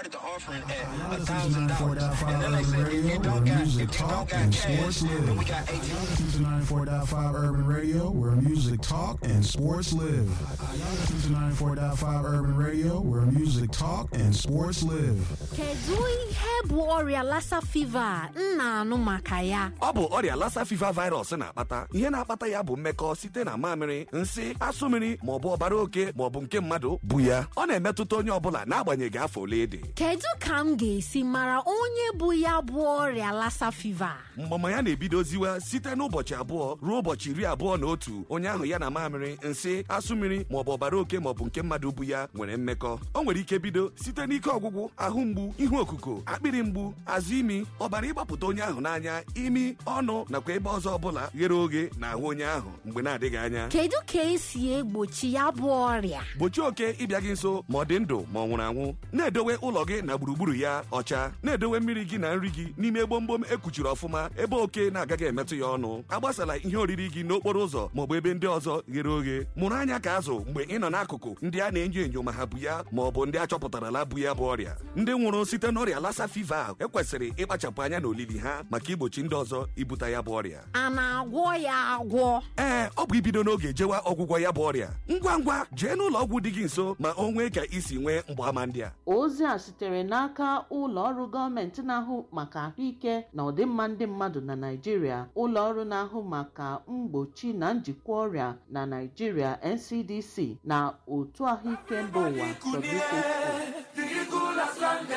started the offering at a This is thousand dollars, 94.5 and then they said if you Urban don't Radio, got where if music you don't talk got and cash, sports live. then we got eighteen. Listen to 94.5 Urban Radio, where music talk and sports live. Y'all listen to 94.5 Urban Radio, where music talk and sports live. kedu ihe bụ ọrịa lassa fever a m na-anụ maka ya ọ bụ ọrịa lassa fever virus na-akpata ihe na-akpata ya bụ mmekọ site na mamịrị nsị asụ mmiri maọbụ ọbara oke maọbụ nke mmadụ bụ ya ọ na-emetụta onye ọbụla n'agbanyeghị afọ ole dị kedu ka m ga-esi mara onye bụ ya bụ ọrịa lassa fever mgbama ya na-ebidoziwa site n'ụbọchị abụọ ruo ụbọchị iri abụọ na otu onye ahụ ya na mamịrị nsị asụ mmiri maọbụ ọbara oke maọbụ nke mmadụ bụ ya nwere mmekọ o nwere ike bido site n'ike ọgwụgwụ ahụ mgbu ihu okuko akpịrị mgbu azụ imi ọbara ịgbapụta onye ahụ n'anya imi ọnụ nakwa ebe ọzọ ọbụla ghere oghe na ahụ onye ahụ mgbe na-adịghị anya kedu ka esi egbochi ya bụ ọrịa gbochie oke ịbịa gị nso ma ọ dị ndụ ma ọ nwụrụ anwụ na-edowe ụlọ gị na gburugburu ya ọcha na-edowe mmiri gị na nri gị n'ime gbomgbom ekpuchiri ọfụma ebe oke na-agaghị emetụ ya ọnụ agbasala ihe oriri gị n'okporo ụzọ maọbụ ebe ndị ọzọ ghere oghe mụrụ anya ka azụ mgbe ị nọ n'akụkụ ndị a na-enyo enyo ma ha bụ ya ma ọ bụ ndị a chọpụtarala bụ ya bụ ọrịa ndị nwụrụ site n'ọrịa lassa fever ahụ ekwesịrị ịkpachapụ anya n'olili ha maka igbochi ndị ọzọ ibute ya bụ ọrịa a na-agwọ ya agwọ ee ọ bụ ibido n'oge jewa ọgwụgwọ ya bụ ọrịa ngwa ngwa jee n'ụlọ ọgwụ dị gị nso ma o nwee ka isi nwee mgbaàmà ndị a ozi a sitere n'aka ụlọ ọrụ gọọmenti na-ahụ maka ahụike na ọdịmma ndị mmadụ na Naịjirịa ụlọ ọrụ na-ahụ maka mgbochi na njikwa ọrịa na Naịjirịa NCDC na otu ahụike mba ụwa WHO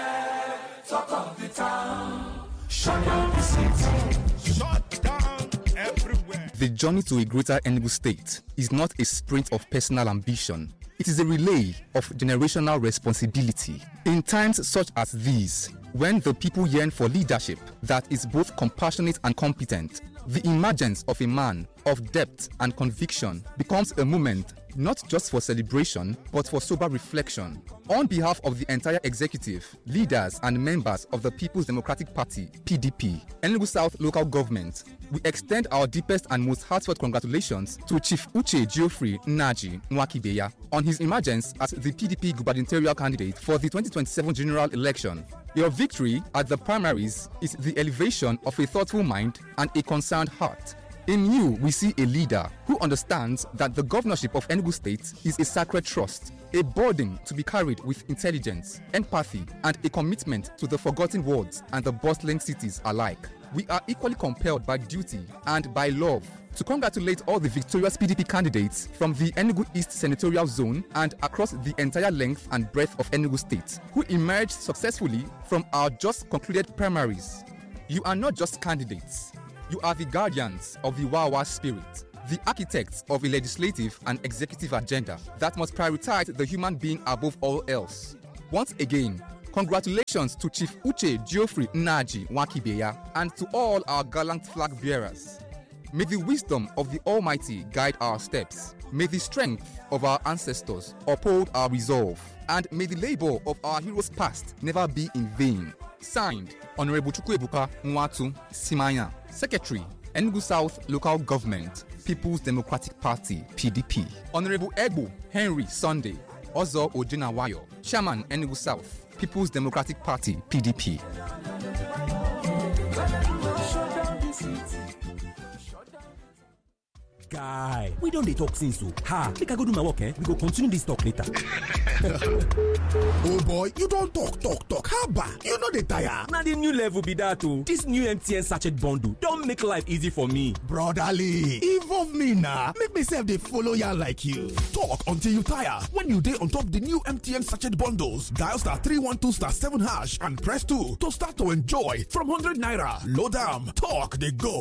The journey to a greater Enugu state is not a sprint of personal ambition. It is a relay of generational responsibility. In times such as these, when the people yearn for leadership that is both compassionate and competent, the emergence of a man of depth and conviction becomes a moment not just for celebration, but for sober reflection. On behalf of the entire executive, leaders, and members of the People's Democratic Party, PDP, Enugu South local government, we extend our deepest and most heartfelt congratulations to Chief Uche Geoffrey Naji Nwakibeya on his emergence as the PDP gubernatorial candidate for the 2027 general election. Your victory at the primaries is the elevation of a thoughtful mind and a concerned heart. In you, we see a leader who understands that the governorship of Enugu State is a sacred trust, a burden to be carried with intelligence, empathy, and a commitment to the forgotten wards and the bustling cities alike. We are equally compelled by duty and by love to congratulate all the victorious PDP candidates from the Enugu East Senatorial Zone and across the entire length and breadth of Enugu State, who emerged successfully from our just concluded primaries. You are not just candidates. You are the guardians of the Wawa spirit, the architects of a legislative and executive agenda that must prioritize the human being above all else. Once again, congratulations to Chief Uche Geoffrey Naji Wakibeya and to all our gallant flag bearers. May the wisdom of the Almighty guide our steps. May the strength of our ancestors uphold our resolve. And may the labor of our heroes past never be in vain. Signed, Honorable Chukwuebuka Nwatu Simanya, Secretary, Enugu South Local Government, People's Democratic Party, PDP. Honorable Egbo Henry Sunday, Ozo Ojinawayo, Chairman, Enugu South, People's Democratic Party, PDP. guy we don dey talk since o ha make i go do my work eh we go continue this talk later oh boy you don talk talk talk haba you no dey tire na the new level be dat o this new mtn sachet bundle don make life easy for me brotherly involve me na make me sef dey follow yarn like you talk until you tire when you dey on top the new mtn sachet bundles dial star 312 star 7 hash and press 2 to start to enjoy from 100 naira load am talk dey go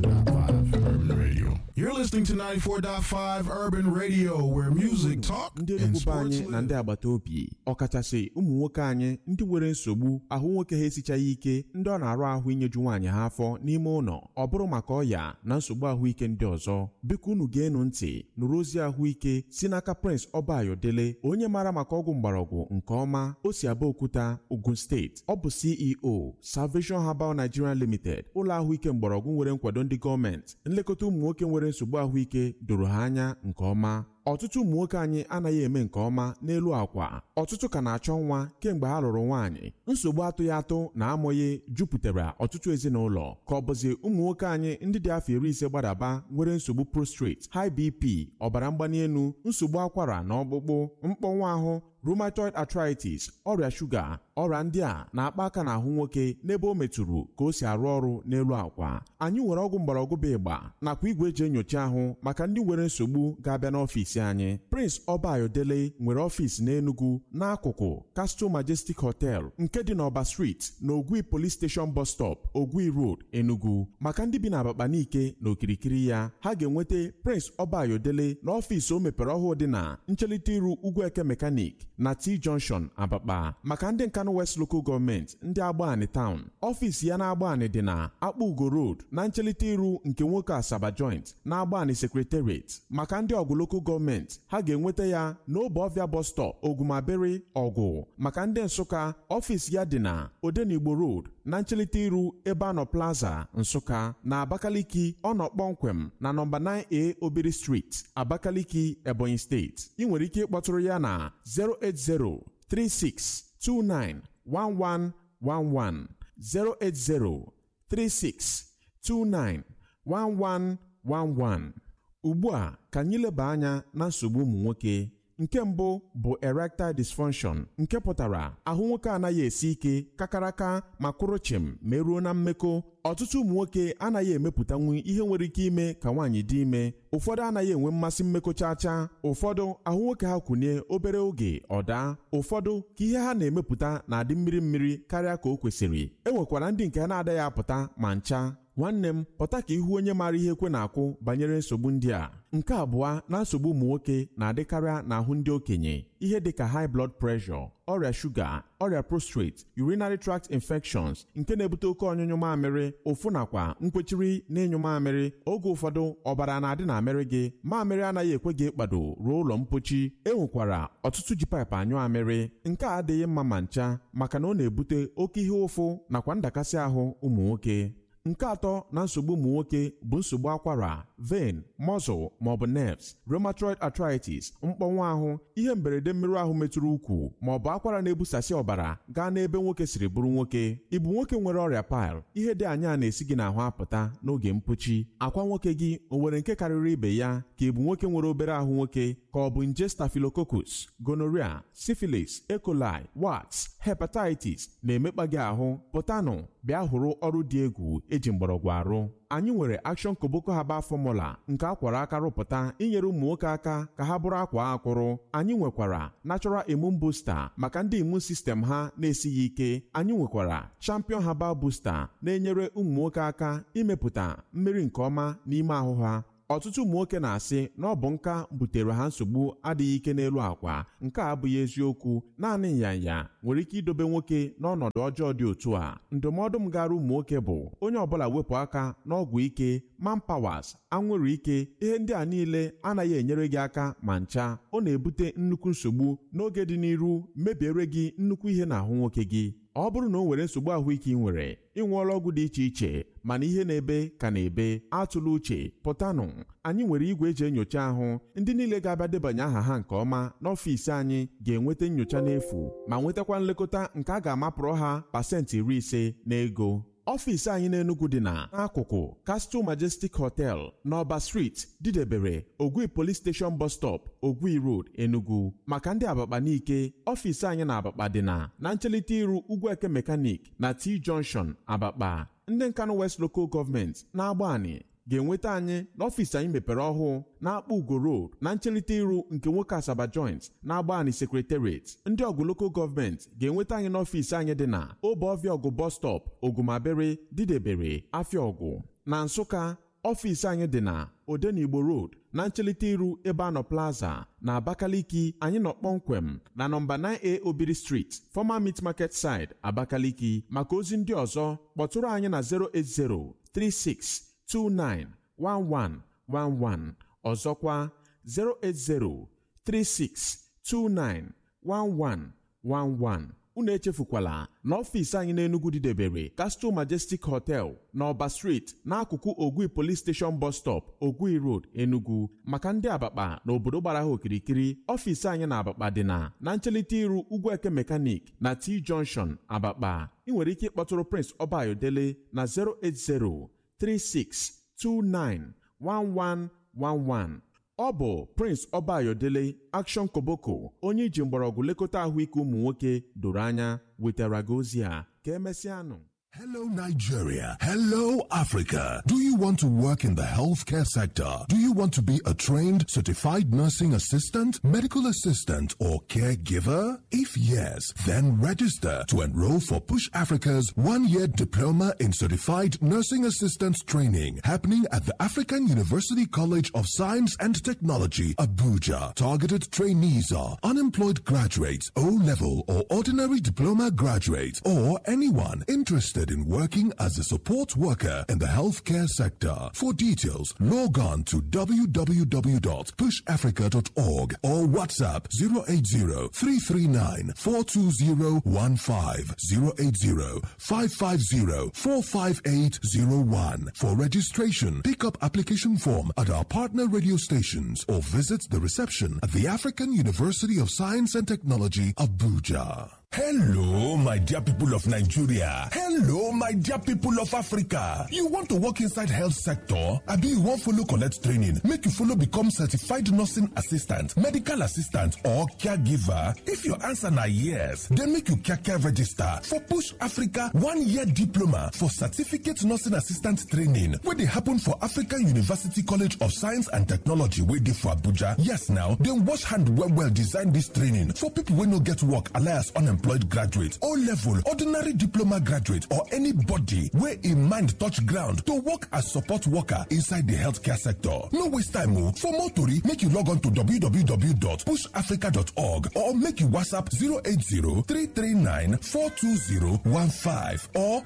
You're listening to 94.5 Urban Radio, where music, talk, ndị and enugwu sports anyị na ndị agbata obi ọkachasị ụmụ nwoke anyị ndị nwere nsogbu ahụ nwoke ha esichaghị ike ndị ọ na-arụ ahụ inyeju nwaanyị ha afọ n'ime ụlọ ọ bụrụ maka ọya na nsogbu ahụike ndị ọzọ biko unu ga-enu ntị nụrụ ozi ahụike si n'aka Prince Ọbayodele onye maara maka ọgwụ mgbọrọgwụ nke ọma o si Abeokuta Ogun steeti ọ bụ CEO Salvation Herbal Nigeria Limited ụlọ ahụike mgbọrọgwụ nwere nkwado ndị gọọmenti nlekọta ụmụ nwoke nwere nsogbu ahụike doro ha anya nke ọma ọtụtụ ụmụ nwoke anyị anaghị eme nke ọma n'elu akwa ọtụtụ ka na-achọ nwa kemgbe ha lụrụ nwaanyị nsogbu atụghị atụ na amụghị jupụtara ọtụtụ ezinụlọ ka ọ bụzi ụmụ nwoke anyị ndị dị afọ iri ise gbadaba nwere nsogbu prostrate high bp ọbara mgbali elu nsogbu akwara na ọkpụkpụ mkpọnwụ ahụ rheumatoid arthritis ọrịa shuga ọrịa ndị a na-akpa aka n'ahụ nwoke n'ebe o metụrụ ka o si arụ ọrụ n'elu akwa anyị nwere ọgwụ mgbọrọgwụ bụ ịgba nakwa igwe eji enyocha ahụ maka ndị nwere nsogbu ga-abịa n'ọfịs anyị prince ọbayodele nwere ọfịs n'enugu n'akụkụ castle majestic hotel nke dị n'ọba street na ogwi police station bus stop ogwi road enugu maka ndị bi na abapanike na okirikiri ya ha ga-enweta prince ọbayodele n'ọfịs o mepere ọhụụ dị na nchelite iru ugwu eke mekanik na t junction abakpa maka ndị nkanụ west local gọọmenti ndị agbani town ọfịs ya na agbani dị na akpa ugo road na nchelite iru nke nwoke asaba joint na agbani secretariat maka ndị ọgụ local gọọmenti ha ga-enweta ya n'obe ọvịa bus stop ogumabere ọgụ maka ndị nsụka ọfịs ya dị na odenigbo road na nchelite iru ebe anọ plaza nsụka na abakaliki ọ nọ kpọmkwem na nọmba 9a obiri street abakaliki ebonyi steeti ị nwere ike ịkpọtụrụ ya na 08036291111 08036291111 ugbu a ka anyị leba anya na nsogbu ụmụ nwoke nke mbụ bụ erectile dysfunction nke pụtara ahụ nwoke anaghị esi ike kakaraka ma kwụrụ chịm ma eruo na mmekọ ọtụtụ ụmụ nwoke anaghị emepụtanwu ihe nwere ike ime ka nwaanyị dị ime ụfọdụ anaghị enwe mmasị mmekọ chacha ụfọdụ ahụ nwoke ha kwụnye obere oge ọ daa ụfọdụ ka ihe ha na-emepụta na-adị mmiri mmiri karịa ka o kwesịrị e nwekwara ndị nke ha na-adaghị apụta ma ncha nwanne m pụta ka ihu onye maara ihe ekwe na-akwụ banyere nsogbu ndị a nke abụọ na nsogbu ụmụ nwoke na-adịkarịa n'ahụ ndị okenye ihe dịka high blood pressure ọrịa shuga ọrịa prostate urinary tract infections nke na-ebute oke ọnyụnyụ mamịrị ụfụ nakwa nkwechiri na ịnyụ mamịrị oge ụfọdụ ọbara na-adị na amịrị gị mamịrị anaghị ekwe gị ịkpado ruo ụlọ mpochi e nwekwara ọtụtụ ji paịpụ anyụ amịrị nke a adịghị mma ma ncha maka na ọ na-ebute oke ihe ụfụ nakwa ndakasị ahụ ụmụ nwoke nke atọ na nsogbu ụmụ nwoke bụ nsogbu akwara vein muscle maọbụ nerves rheumatoid arthritis mkpọnwụ ahụ ihe mberede mmerụ ahụ metụrụ ukwu maọbụ akwara na-ebusasị ọbara gaa n'ebe nwoke siri bụrụ nwoke ịbụ nwoke nwere ọrịa pil ihe dị anya na-esi gị n'ahụ apụta n'oge mpochi akwa nwoke gị o nwere nke karịrị ibe ya ka ịbụ nwoke nwere obere ahụ nwoke ka ọ bụ nje staphylococcus gonorrhea syphilis E. coli warts hepatitis na-emekpa gị ahụ pụtanụ bịa hụrụ ọrụ dị egwu eji mgbọrọgwụ arụ anyị nwere Action Koboko Herbal Formula nke akwara aka rụpụta inyere ụmụ nwoke aka ka ha bụrụ akwa akwụrụ anyị nwekwara Natural Immune Booster maka ndị immune system ha na-esighị ike anyị nwekwara Champion Herbal Booster na-enyere ụmụ nwoke aka imepụta mmiri nke ọma n'ime ahụ ha ọtụtụ ụmụ nwoke na-asị na ọ bụ nka butere ha nsogbu adịghị ike n'elu akwa nke a abụghị eziokwu naanị nyanya nwere ike idobe nwoke n'ọnọdụ ọjọọ dị otu a ndụmọdụ m gara ụmụ nwoke bụ onye ọbụla wepụ aka n'ọgwụ ike manpawas anwụrụ ike ihe ndị a niile anaghị enyere gị aka ma ncha ọ na-ebute nnukwu nsogbu n'oge dị n'iru mebiere gị nnukwu ihe n'ahụ nwoke gị ọ bụrụ na o nwere nsogbu ahụike ị nwere ị ṅụọla ọgwụ dị iche iche mana ihe na-ebe ka na-ebe atụla uche pụtanụ anyị nwere igwe eji enyocha ahụ ndị niile ga-abịa debanye aha ha nke ọma n'ọfịs anyị ga-enweta nyocha n'efu ma nwetakwa nlekọta nke a ga-amapụrụ ha pasentị iri ise n'ego ọfịs anyị n'Enugu dị na n'akụkụ Castle Majestic Hotel n'Ọba Street didebere Ogwi Police Station Bus Stop Ogwi Road Enugu maka ndị Abakpa n'ike ọfịs anyị na Abakpa dị na na nchelite iru Ugwueke Mechanic na T Junction Abakpa ndị Nkanụ West Local Government na-agbani ga-enweta anyị n'ọfịs anyị mepere ọhụụ na-akpọ ugo road na nchelite iru nke nwoke asaba joint na-agba anyị sekretariat ndị ọgụ lokal gọọmenti ga-enweta anyị n'ọfịs anyị dị na obeọfịa ọgụ bọs stọp ogumabere didebere afịa ọgụ na nsụka ọfịs anyị dị na odenigbo road na nchelite iru ebe anọ plaza na abakaliki anyị nọ kpọmkwem na nọmba 9a obiri street former meat market side abakaliki maka ozi ndị ọzọ kpọtụrụ anyị na 080 36 291111 ọzọkwa 08036291111 unu echefukwala na ọfịs anyị n'Enugu dịdebere Castle Majestic Hotel na Ọba Street n'akụkụ Ogui Police Station Bus Stop Ogui Road Enugu maka ndị Abakpa na obodo gbara ha okirikiri ọfịs anyị na Abakpa dị na na nchelite iru Ugwueke Mechanic na T Junction Abakpa ị nwere ike ịkpọtụrụ Prince Ọbayodele na 080 3629 1111 ọ bụ Prince Ọbayodele Action Koboko onye iji mgbọrọgwụ lekọta ahụike ụmụ nwoke doro anya wetara gị ozi a ka emesịanụ Hello, Nigeria. Hello, Africa. Do you want to work in the healthcare sector? Do you want to be a trained, certified nursing assistant, medical assistant, or caregiver? If yes, then register to enroll for Push Africa's one year diploma in certified nursing assistant training happening at the African University College of Science and Technology, Abuja. Targeted trainees are unemployed graduates, O level or ordinary diploma graduates, or anyone interested in working as a support worker in the healthcare sector. For details, log on to www.pushafrica.org or WhatsApp 080-339-42015, 080-550-45801. For registration, pick up application form at our partner radio stations or visit the reception at the African University of Science and Technology, Abuja. Hello, my dear people of Nigeria. Hello, my dear people of Africa. You want to work inside health sector? Abi you wan follow collect training make you follow become certified nursing assistant, medical assistant or caregiver? If your answer na yes, then make you kaka register for Push Africa one year diploma for certificate nursing assistant training wey dey happen for African University College of Science and Technology wey dey for Abuja. Yes now, dem wash hand well well design dis training for people wey no get work alias unemployed unemployed graduate o level ordinary diploma graduate or anybody wey im mind touch ground to work as support worker inside di healthcare sector no waste time o for more tori make you log on to www.pushafrica.org or make you whatsapp 080-339-42015 or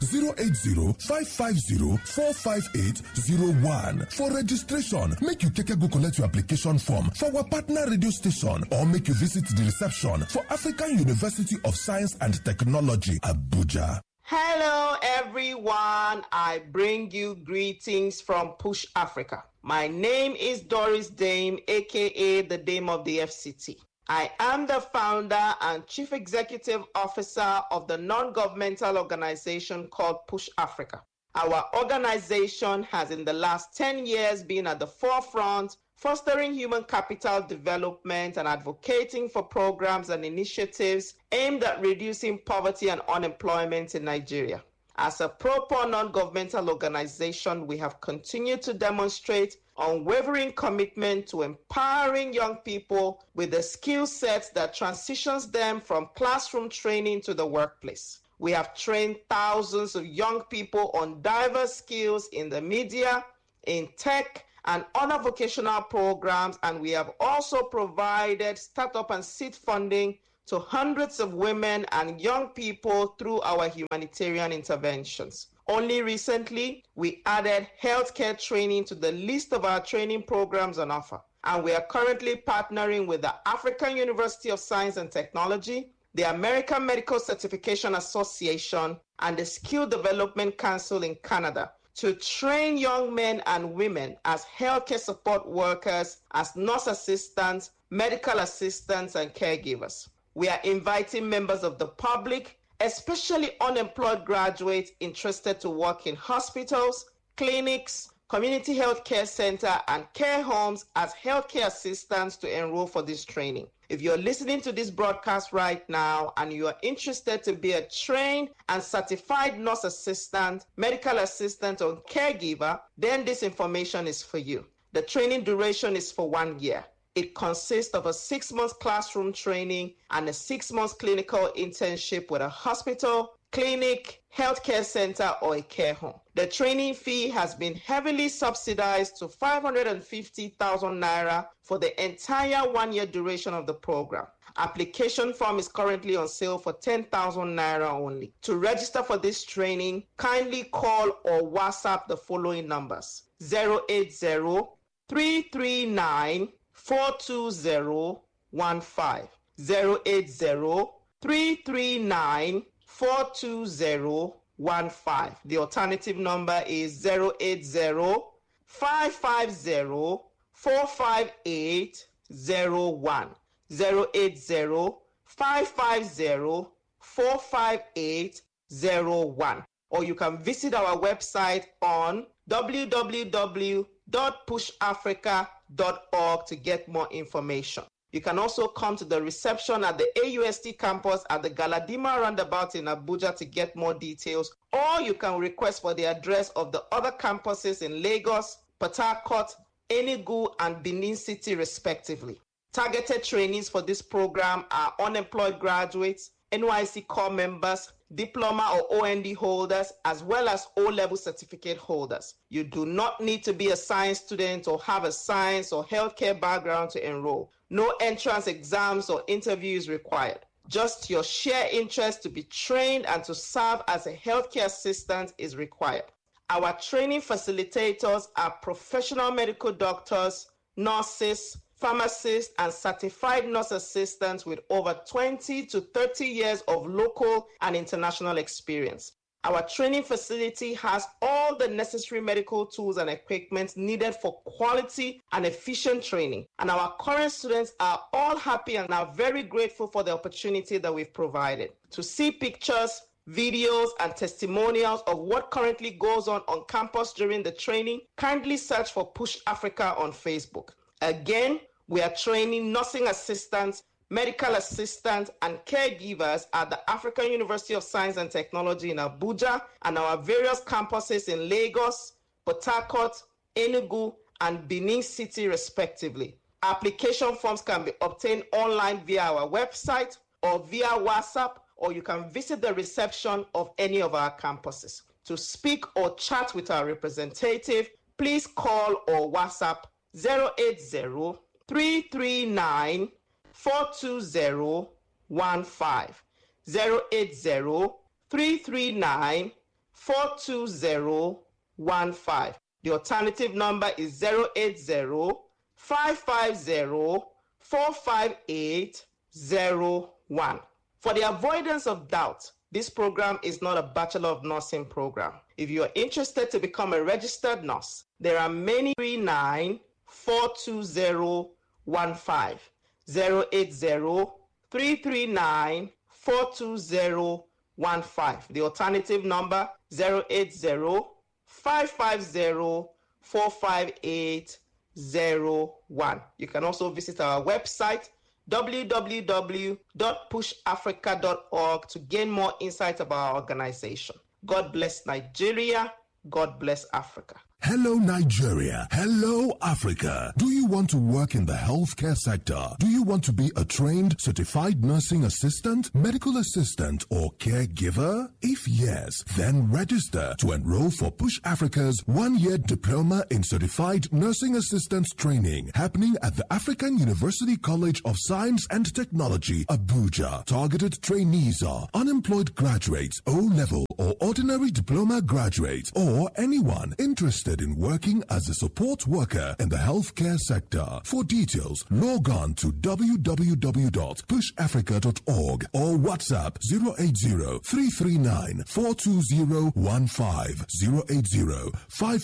080-550-45801 for registration make you keke go collect your application form for our partner radio station or make you visit di reception for african university of Science and Technology, Abuja. Hello, everyone. I bring you greetings from Push Africa. My name is Doris Dame, aka the Dame of the FCT. I am the founder and chief executive officer of the non governmental organization called Push Africa. Our organization has, in the last 10 years, been at the forefront fostering human capital development and advocating for programs and initiatives aimed at reducing poverty and unemployment in Nigeria. As a pro-poor non-governmental organization, we have continued to demonstrate unwavering commitment to empowering young people with the skill sets that transitions them from classroom training to the workplace. We have trained thousands of young people on diverse skills in the media, in tech, and other vocational programs, and we have also provided startup and seed funding to hundreds of women and young people through our humanitarian interventions. Only recently, we added healthcare training to the list of our training programs on offer, and we are currently partnering with the African University of Science and Technology, the American Medical Certification Association, and the Skill Development Council in Canada to train young men and women as healthcare support workers, as nurse assistants, medical assistants, and caregivers. We are inviting members of the public, especially unemployed graduates interested to work in hospitals, clinics, community health care center, and care homes as healthcare assistants to enroll for this training. If you're listening to this broadcast right now and you are interested to be a trained and certified nurse assistant, medical assistant, or caregiver, then this information is for you. The training duration is for one year. It consists of a six month classroom training and a six month clinical internship with a hospital, clinic, healthcare center, or a care home. The training fee has been heavily subsidized to 550,000 naira for the entire one year duration of the program. Application form is currently on sale for 10,000 naira only. To register for this training, kindly call or WhatsApp the following numbers 080 339 42015 080 339 42015. The alternative number is 080 550 45801. 080 550 45801. Or you can visit our website on www.pushafrica.org to get more information. You can also come to the reception at the AUST campus at the Galadima roundabout in Abuja to get more details, or you can request for the address of the other campuses in Lagos, Port Harcourt, Enugu, and Benin City, respectively. Targeted trainees for this program are unemployed graduates, NYC core members, diploma or OND holders, as well as O level certificate holders. You do not need to be a science student or have a science or healthcare background to enroll. No entrance exams or interviews required. Just your sheer interest to be trained and to serve as a healthcare assistant is required. Our training facilitators are professional medical doctors, nurses, pharmacists, and certified nurse assistants with over 20 to 30 years of local and international experience. Our training facility has all the necessary medical tools and equipment needed for quality and efficient training. And our current students are all happy and are very grateful for the opportunity that we've provided. To see pictures, videos, and testimonials of what currently goes on on campus during the training, kindly search for Push Africa on Facebook. Again, we are training nursing assistants, medical assistants, and caregivers at the African University of Science and Technology in Abuja and our various campuses in Lagos, Port Harcourt, Enugu, and Benin City, respectively. Application forms can be obtained online via our website or via WhatsApp, or you can visit the reception of any of our campuses. To speak or chat with our representative, please call or WhatsApp 080 339 42015. 080 339 42015. The alternative number is 080 550 45801. For the avoidance of doubt, this program is not a Bachelor of Nursing program. If you are interested to become a registered nurse, there are many 39 42015 080 339 42015. The alternative number 080 550 45801. You can also visit our website www.pushafrica.org to gain more insight about our organization. God bless Nigeria. God bless Africa. Hello, Nigeria. Hello, Africa. Do you want to work in the healthcare sector? Do you want to be a trained, certified nursing assistant, medical assistant, or caregiver? If yes, then register to enroll for Push Africa's one year diploma in certified nursing assistant training happening at the African University College of Science and Technology, Abuja. Targeted trainees are unemployed graduates, O level or ordinary diploma graduates, or anyone interested in working as a support worker in the healthcare sector. For details, log on to www.pushafrica.org or WhatsApp 080-339-42015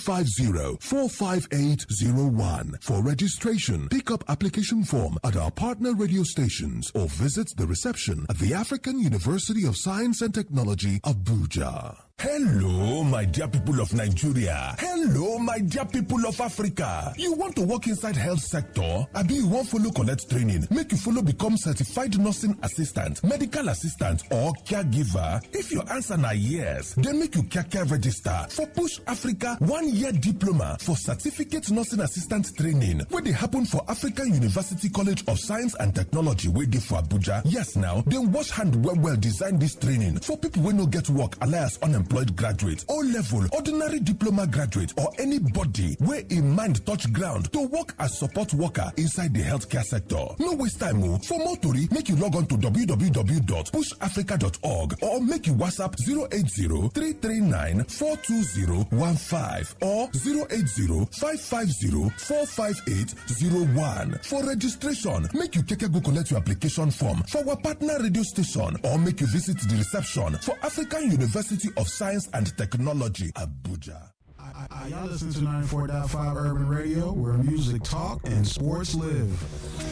080-550-45801. For registration, pick up application form at our partner radio stations or visit the reception at the African University of Science and Technology, Abuja. Hello, my dear people of Nigeria. Hello, my dear people of Africa. You want to work inside health sector? Abi you wan follow collect training make you follow become certified nursing assistant, medical assistant or caregiver? If your answer na yes, then make you kaka register for Push Africa one year diploma for certificate nursing assistant training wey dey happen for African University College of Science and Technology wey dey for Abuja. Yes now, dem wash hand well well design dis training for people wey no get work alias unemployed unemployed graduate, O level, ordinary diploma graduate, or anybody where in mind touch ground to work as support worker inside the healthcare sector. No waste time, oh. For more tori, make you log on to www.pushafrica.org or make you WhatsApp 080 339 42015 or 080 550 45801. For registration, make you keke go collect your application form for our partner radio station or make you visit the reception for African University of Science and Technology, Abuja. Y'all listen to 94.5 Urban Radio, where music talk and sports live.